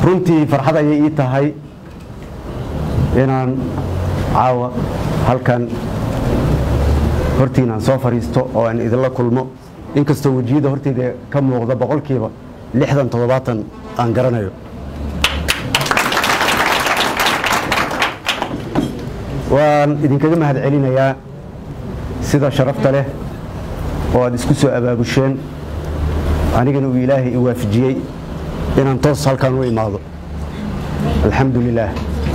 runtii farxad ayay ii tahay inaan caawa halkan hortiinaan soo fadhiisto oo aan idinla kulmo inkastoo wejiyada horteyda ka muuqda boqolkiiba lixdan toddobaatan aan garanayo waan idinkaga mahad celinayaa sida sharafta leh oo aad isku soo abaabusheen anigana uu ilaahay i waafajiyey inaan toos halkan u imaado alxamdu lilaah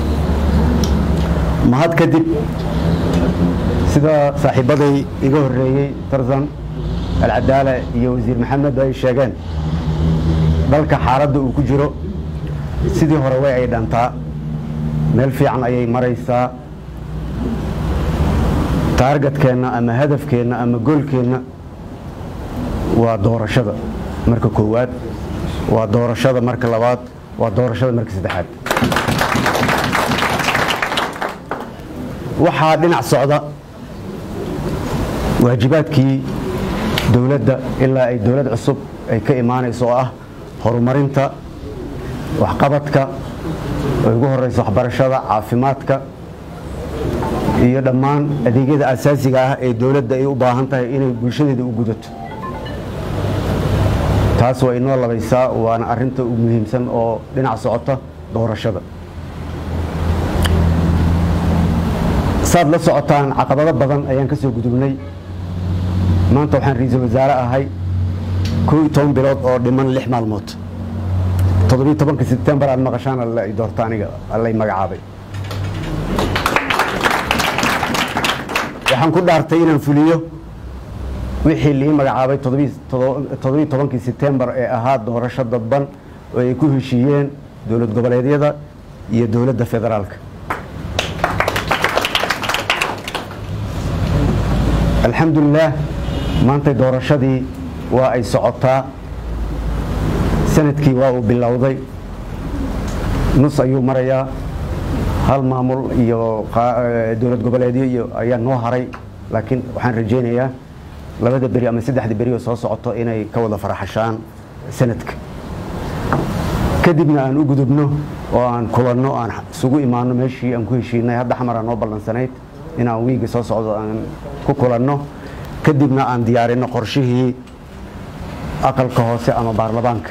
mahad kadib sida saaxiibbaday iga horreeyey tarzan alcadaala iyo wasiir maxamed ay sheegeen dalka xaaladda uu ku jiro sidii hore way ay dhantaa meel fiican ayay maraysaa taargadkeenna ama hadafkeenna ama goolkeenna waa doorashada marka koowaad waa doorashada marka labaad waa doorashada marka saddexaad waxaa dhinac socda waajibaadkii dowladda ilaa ay dowlad cusub ay ka imaanayso oo ah horumarinta waxqabadka oo ugu horeysa waxbarashada caafimaadka iyo dhammaan adeegyada asaasiga ah ee dowladda ay u baahan tahay inay bulshadeeda u gudato taas waa inoo labaysaa waana arinta ugu muhiimsan oo dhinac socota doorashada saad la socotaan caqabado badan ayaan ka soo gudubnay maanta waxaan ra-iisul wasaare ahay koo iyo toban bilood oo dhiman lix maalmood toddobiyo tobanka sebtembar aad maqashaan alla i doorta aniga allay magacaabay waxaan ku dhaartay inaan fuliyo wixii lii magacaabay toddobiyo tobankii sebtembar ee ahaa doorasho dadban oo ay ku heshiiyeen dowlad goboleedyada iyo dowladda federaalka alxamdulilaah maantay doorashadii waa ay socotaa sanadkii waa uu bilowday nus ayuu marayaa hal maamul iyo dowlad goboleedyo iyo ayaa noo haray laakiin waxaan rajaynayaa labada beri ama saddexda beri oo soo socoto inay ka wada faraxashaan sanadka kadibna aan u gudubno oo aan kulanno aan isugu imaano meeshii aan ku heshiinay hadda xamar aan noo ballansanayd inaan wiiga soo socdo aan ku kulanno kadibna aan diyaarino qorshihii aqalka hoose ama baarlamaanka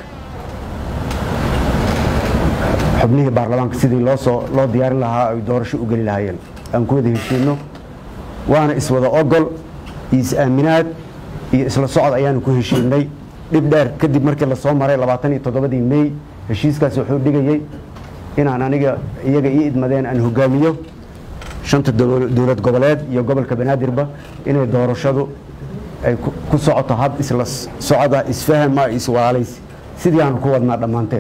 xubnihii baarlamaanka sidii loosoo loo diyaarin lahaa ay doorasho u geli lahaayeen aan ku wada heshiino waana iswada ogol iyo is-aaminaad iyo isla socod ayaanu ku heshiinay dhib dheer kadib markii lasoo maray labaatan iyo toddobadii mey heshiiskaasi wuxuu dhigayey inaan aniga iyaga ii idmadeen aan hogaamiyo shanta dowlad goboleed iyo gobolka banaadirba inay doorashadu ay ku socoto hab isla socda isfahama iswalaalays sidii aanu ku wadnaa dhammaanteen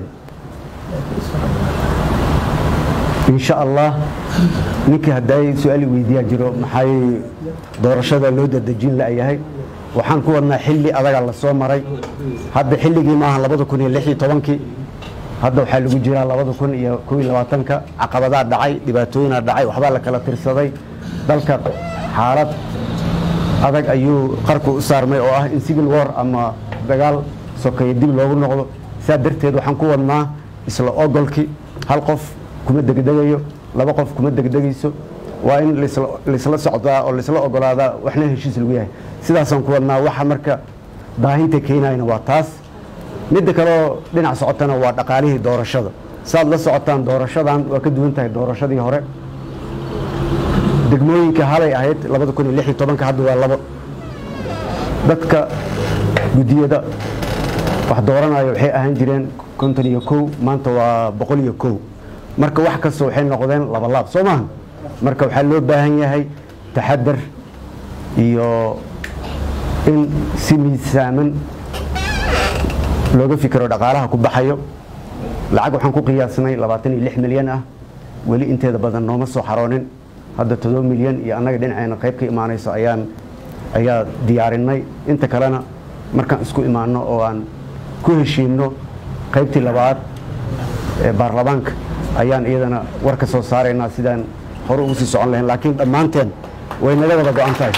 insha allah ninkii hadday su-aali weydiiyaa jiro maxay doorashada loo dadejin la'yahay waxaan ku wadnaa xilli adaga la soo maray hadda xilligii maaha labada kun iyo lix iyo tobankii hadda waxaa lagu jiraa labada kun iyo kow iyo labaatanka caqabadaa dhacay dhibaatooyinaa dhacay waxbaa la kala tirsaday dalka xaalad adag ayuu qarku u saarmay oo ah in civil war ama dagaal sokeeye dib loogu noqdo saa darteed waxaan ku wadnaa isla ogolkii hal qof kuma degdegayo laba qof kuma degdegayso waa in laisla socdaa oo laisla ogolaadaa waxna heshiis lagu yahay sidaasaan ku wadnaa waxa marka daahinta keenayna waa taas midda kaleoo dhinac socotana waa dhaqaalihii doorashada saad la socotaan doorashadan waa ka duwan tahay doorashadii hore degmooyinka halay ahayd labada kun iyo lix iyo tobanka hadda waa labo dadka guddiyada wax dooranayo waxay ahaan jireen konton iyo kow maanta waa boqol iyo kow marka wax kasta waxay noqdeen labalaab soo maaha marka waxaa loo baahan yahay taxadar iyo in si miisaaman looga fikiro dhaqaalaha ku baxayo lacag waxaan ku qiyaasnay labaatan iyo lix milyan ah weli inteeda badan nooma soo xaroonin hadda todoba milyan iyo annaga dhinaceena qayb ka imaanayso ayaan ayaa diyaarinay inta kalena markaan isku imaano oo aan ku heshiinno qaybtii labaad ee baarlamaanka ayaan iyadana war ka soo saaraynaa sidaan hore ugu sii socon lahayn laakiin dhammaanteen way naga wada go-an tahay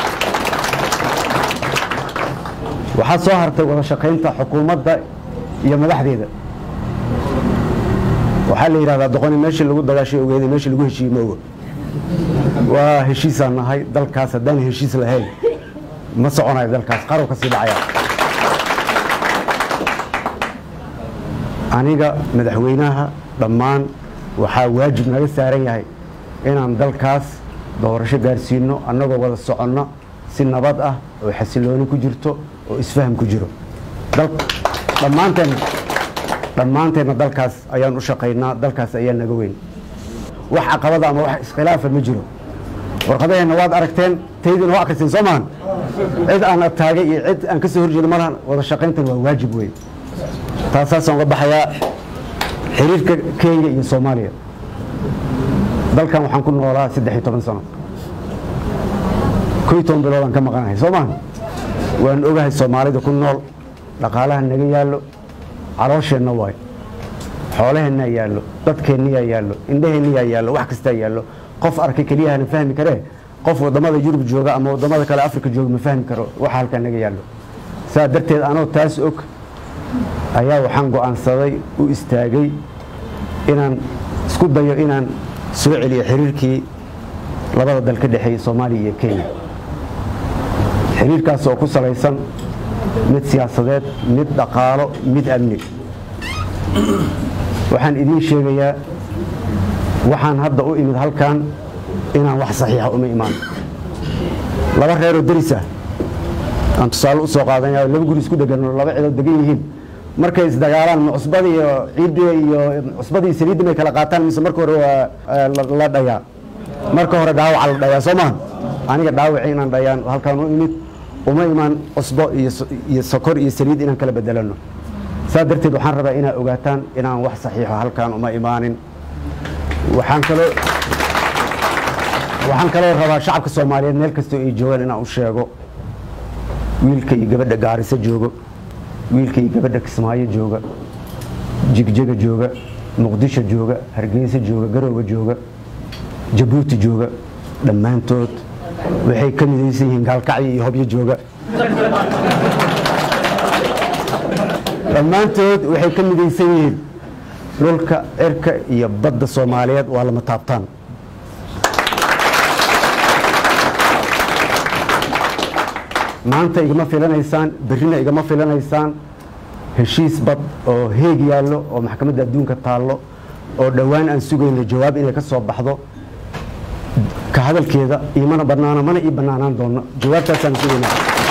waxaa soo hartay wada shaqaynta xukuumadda iyo madaxdeeda waxaa la yidhahdaa doqoni meeshii lagu dagaashay ogeeday meeshii lagu heshiiyey ma oga waa heshiisaan nahay dalkaas haddaan heshiis lahayn ma soconayo dalkaas qarow ka sii dhacaya aniga madaxweynaha dhammaan waxaa waajib naga saaran yahay inaan dalkaas doorasho gaarsiino annagoo wada soconno si nabad ah oo xasilooni ku jirto oo isfaham ku jiro dhammaanteen dhammaanteenna dalkaas ayaan u shaqaynaa dalkaas ayaa naga weyn wax caqabada ama wax iskhilaafa ma jiro warqadaheenna waad aragteen taydina waa akhriseen soo maahan cid aan ataagay iyo cid aan ka soo horjeedo malahan wada shaqayntan waa waajib wey taasaasaan uga baxayaa xiriirka kenya iyo soomaaliya dalkan waxaan ku noolaa saddex iyo toban sano koy toban biloodaan ka maqanahay soo maaha waan ogahay soomaalida ku nool dhaqaalaha naga yaallo caloosheenna waay xoolaheennaa yaallo dadkeenniyaa yaallo indhaheenniyaa yaallo wax kastaa yaallo qof arkay keliyahana fahmi karee qof waddamada yurub jooga ama waddamada kale afrika jooga ma fahmi karo waxa halkaa naga yaallo saa darteed anoo taas og ayaa waxaan go'aansaday u istaagay inaan isku dayo inaan soo celiyo xiriirkii labada dal ka dhexeeyey soomaaliya iyo kenya xiriirkaas oo ku salaysan mid siyaasadeed mid dhaqaalo mid amni waxaan idiin sheegayaa waxaan hadda u imid halkan inaan wax saxiixa uma imaan laba reeroo deris ah aan tusaale u soo qaadanaya laba guri isku dhegan laba cidood degan yihiin markay isdagaalaan ma cusbada iyo ciidda iyo cusbada iyo saliidda may kala qaataan mise marka hore waa la dhayaa marka hore dhaawaca la dhayaa soo maha aniga dhaawaci inaan dhayaan halkaan u imid uma imaan cusbo iyo sokor iyo saliid inaan kala bedelano saa darteed waxaan rabaa inaad ogaataan inaan wax saxiixo halkaan uma imaanin waxaan kaloo waxaan kaloo rabaa shacabka soomaaliyeed meel kastoo ay joogaan inaan u sheego wiilka iyo gabadha gaariso joogo wiilka iyo gabadha kismaayo jooga jigjega jooga muqdisho jooga hargeysa jooga garooga jooga jabuuti jooga dhammaantood waxay ka midaysan yihiin gaalkacyo iyo hobyo jooga dhammaantood waxay ka midaysan yihiin dhulka cirka iyo badda soomaaliyeed waa lama taabtaan maanta igama filanaysaan berrina igama filanaysaan heshiis bad oo heeg yaallo oo maxkamadda adduunka taallo oo dhowaan aan sugayno jawaab inay ka soo baxdo ka hadalkeeda imana banaano mana ii banaanaan doono jawaabtaasaan sugayna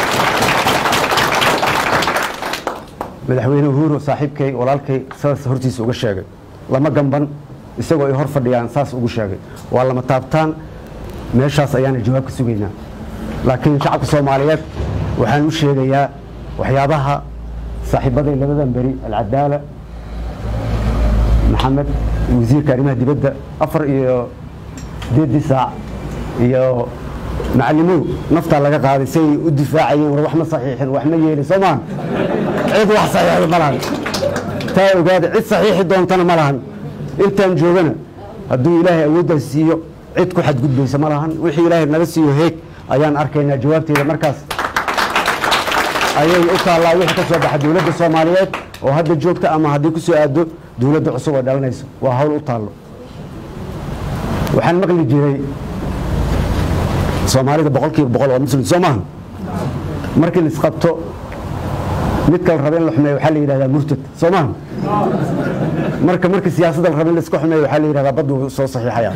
madaxweyne uhuru saaxiibkay walaalkay saas hortiisa uga sheegay lama gamban isagoo ay hor fadhiyaan saas ugu sheegay waa lama taabtaan meeshaas ayaana jawaab ka sugaynaa laakiin shacabka soomaaliyeed waxaan u sheegayaa waxyaabaha saaxiibaday labadan beri alcadaala maxamed wasiirka arrimaha dibadda afar iyo sideedii saac iyo macalimow naftaa laga qaaday say u difaacayeen war wax ma saxiixin wax ma yeelin soo maahan cid wax saxiixda ma lahan taa ogaada cid saxiixi doontana ma lahan intaan joogana hadduu ilaahay awooddaas siiyo cid ku xadgudbaysa ma lahan wixii ilaahay naga siiyo heeg ayaan arkaynaa jawaabteeda markaas ayay u taallaa wixii ka soo baxa dowladda soomaaliyeed oo hadda joogta ama haddii ku soo aado dowladda cusub oo dhalanayso waa hawl u taallo waxaan maqli jiray soomaalida boqol kiiba boqol waa muslim soo maaha markii la isqabto mid kala raba in la xumeeyo waxaa la yidhahdaa murtad soo maaha marka markii siyaasadda la raba in la iska xumeeyo waxaa la yidhahdaa baddu soo saxiixaya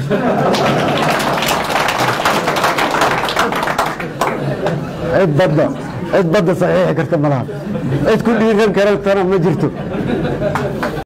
cid badda cid badda saxiixi karta ma laha cid ku dhiiran karantana ma jirto